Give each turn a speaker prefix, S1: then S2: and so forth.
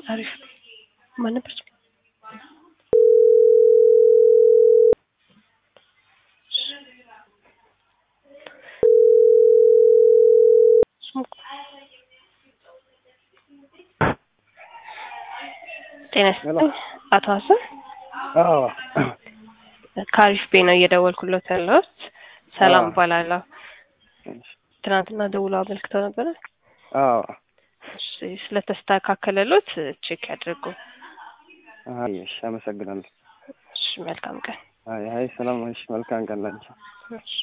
S1: አሪፍ ማን ነበር? ጤና ይስጥልኝ አቶ ሀሰን
S2: አዎ
S1: ከአሪፍ ቤ ነው እየደወልኩለት ያለሁት። ሰላም እባላለሁ። ትናንትና ደውሎ አመልክተው ነበረ።
S2: አዎ
S1: እሺ፣ ስለተስተካከለሎት ቼክ ያድርጉ።
S2: አይ እሺ፣ አመሰግናለሁ።
S1: እሺ፣ መልካም ቀን።
S2: አይ አይ፣ ሰላም እሺ፣ መልካም ቀን ላንቺ።
S1: እሺ